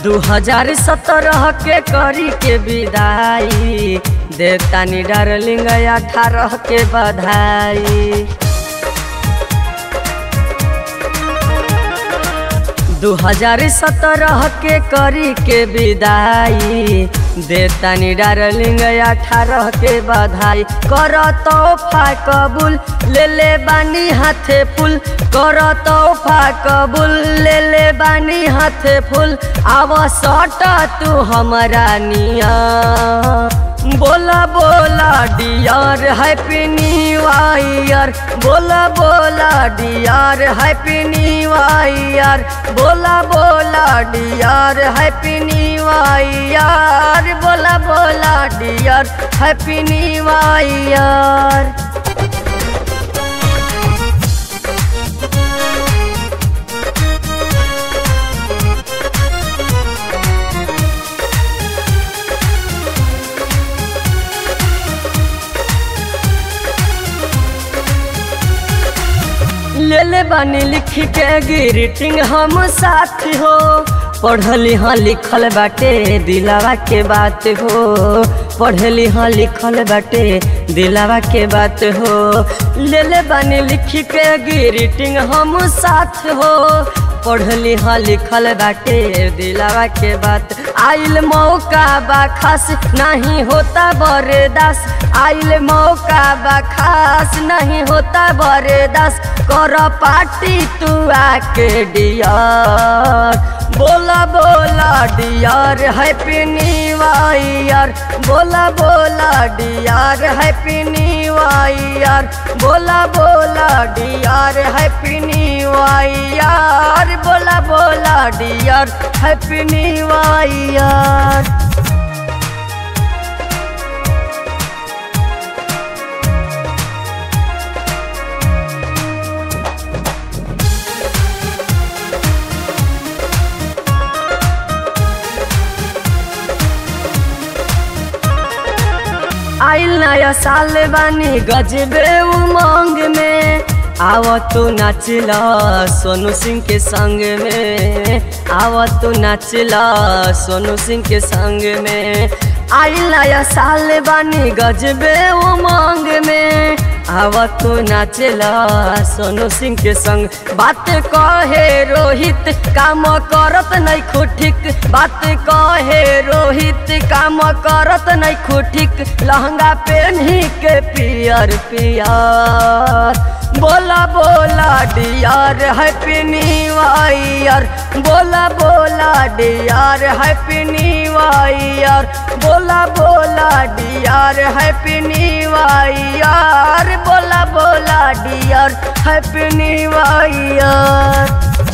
दू हजार सत्रह के करी के विदाई देवतानी डार्लिंग अठारह के बधाई दू हजार सत्रह के करी के विदाई देतानी डार्लिंग अठारह के बधाई कर तोहफा कबूल ले ले बानी हाथे फूल कर तोहफा कबूल ले ले बानी हाथे फूल आव सट तू हमारा निया बोला बोला डियर हैप्पी न्यू ईयर बोला बोला डियर हैप्पी न्यू ईयर बोला बोला डियर हैप्पी न्यू ईयर बोला बोला डियर हैप्पी न्यू ईयर ले ले बानी लिख के ग्रीटिंग हम साथ हो पढ़ली हाँ लिखल बाटे दिलावा के बात हो पढ़ली हाँ लिखल बाटे दिलावा के बात हो ले ले बानी लिख के ग्रीटिंग हम साथ हो पढ़ली हाँ लिखल बाटे दिलावा के बात आइल मौका बा खास नहीं होता बरदास आइल मौका बा खास नहीं होता बरदास कर पार्टी तू आके डियर बोला बोला डियर हैप्पी न्यू ईयर बोला बोला डियर हैप्पी न्यू ईयर बोला बोला डियर हैप्पी न्यू ईयर बोला बोला डियर हैप्पी न्यू ईयर आइल नया साल बानी गजबे उमंग में आव तू नाचला सोनू सिंह के संग में आव तू नाचला सोनू सिंह के संग में आइल नया साल बानी गजबे उमंग में आव तू नाचला सोनू सिंह के संग बात कहे रोहित काम करत नहीं खुठिक बात कहे रोहित काम करत नहीं खुठिक लहंगा पहनी के पियर पियर बोला बोला डियर हैप्पी न्यू ईयर बोला बोला डियर हैप्पी न्यू ईयर बोला बोला डियर हैप्पी न्यू ईयर बोला बोला डियर हैप्पी न्यू ईयर